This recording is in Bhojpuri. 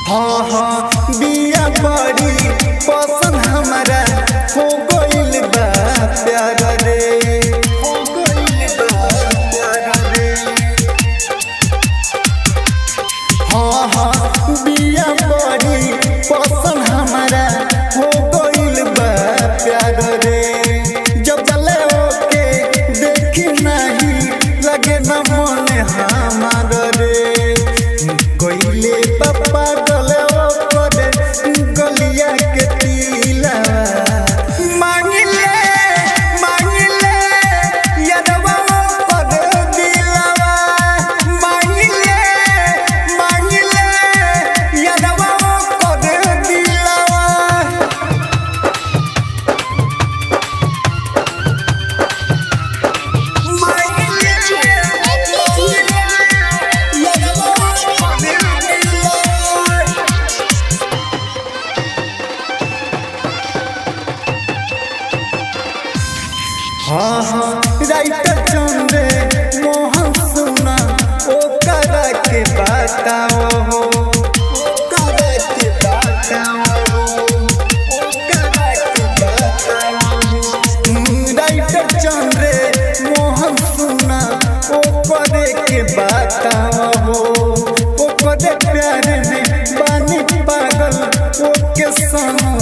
हाँ हाँ बिया बड़ी पसंद हमारा हो गइल बा प्यार रे हो गइल बा प्यार रे हाँ हाँ बिया बड़ी पसंद हमारा हो गइल बा प्यार रे जब चले ओके देखी नहीं लगे न मन हमार रे गइले पप्पा गले ओकरे गलिया के तिला मांगिले मांगिले यादवा ओकर दिलवा मांगिले मांगिले यादवा ओकर दिलवा हाँ हाँ राइटर चंदे मोहन सुना ओ करा के बताओ हो करा के बताओ ओ करा के बताओ राइटर चंदे मोहन सुना ओ करे के बताओ हो ओ करे प्यार में बानी पागल ओ के संग